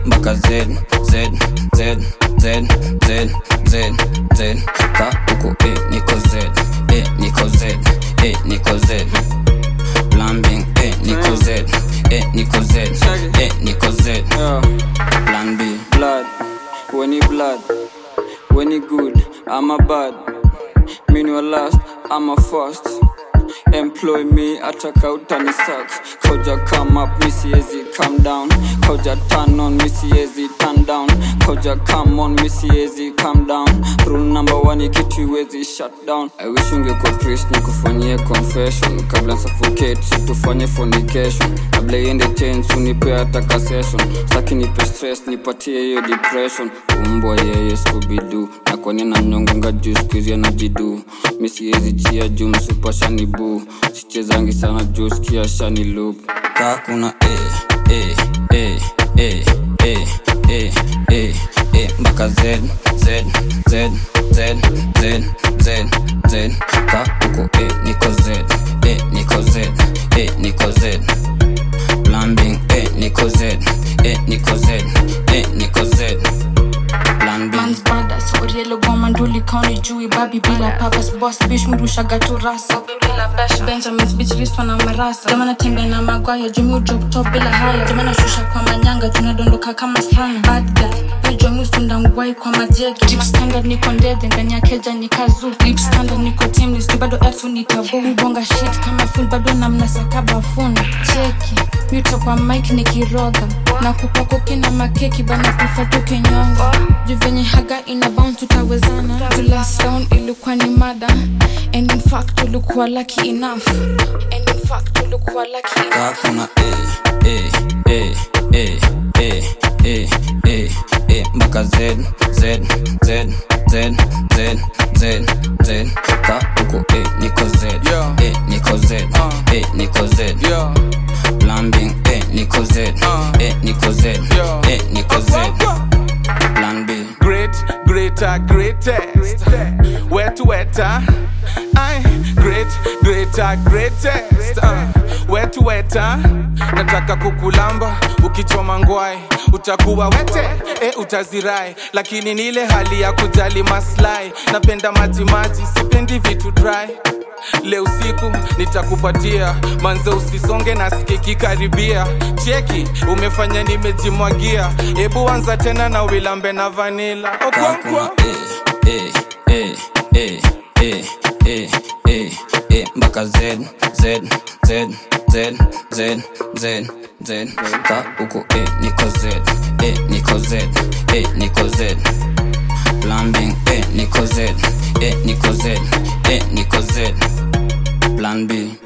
mpaka z z z z z z z ka uko e niko z e niko z e niko z Lambing, eh, niko Z, eh, niko Z, eh, niko Z, Yeah. plan B. blood when he blood when he good i'm a bad mean you last i'm a first employ me ataka utani suck koja come up mi siezi come down koja turn on mi siezi turn down koja come on mi siezi come down rule number one kitu iwezi shut down i wish ungekuwa priest nikufanyie confession kabla suffocate situfanye fornication kabla iende change unipe ataka session staki nipe stress nipatie hiyo depression umbwa yeye skubidu na kwani na mnyongonga juu skuizi anajidu mi siezi chia juu msupa shani buu sichezangi sana juu skia shani loop Ka kuna e, e, e, e, e, e, e, e, mpaka Z, Z, Z, Z, Z, Z, Z, ka uko e niko Z, e niko Z, e niko Z, Lambing, e niko Z, e niko Z, e niko Z, Plan B. Man's brothers, Orielo Goma Nduli County Jui Babi bila purpose boss bitch murushaga tu rasa Benjamin's bitch list wana marasa Jamana tembe na magwaya Jumi drop top bila haya Jamana shusha kwa manyanga tunadondoka kama sana Bad guy Wejo musunda ngwai kwa majeki Deep standard niko ndede ndani ya keja ni kazu Deep standard niko teamless tu bado elfu ni tabu Mbonga shit kama full bado namnasaka bafuni Cheki Mute kwa mic nikiroga na kupako kina makeki bana kufa tukinyonga juu venye haga ina bound tutawezana to last down ilikuwa ni mada and in fact ulikuwa lucky enough and in fact ulikuwa lucky enough Ka kuna e, e, e, e, e, e, e, e, mpaka Z, Z, Z, Z, Z, Z, Z, ka uko e niko Z, Yeah. e niko Z, Uh. e niko Z, Yeah. Lambing, e niko Z, Uh. e niko Z, Yeah. e niko Z, Plan B. Great, greater, greatest. Wet, wetter. I great, greater, greatest. Uh, wet, wetter. Nataka kukulamba ukichoma ngwai utakuwa wete e, utazirai lakini ni ile hali ya kujali maslahi napenda maji maji sipendi vitu dry leo usiku nitakupatia manze usisonge na skiki karibia cheki umefanya nimejimwagia hebu anza tena na wilambe na vanila Ka okonkwo kuna e, e, e, e, e, e, e, e, mpaka Z, Z, Z, Z, Z, Z, Z, ka uko e niko Z, e niko Z, e niko Z, Lambing, e niko Z, e niko Z, e niko Z, Plan B.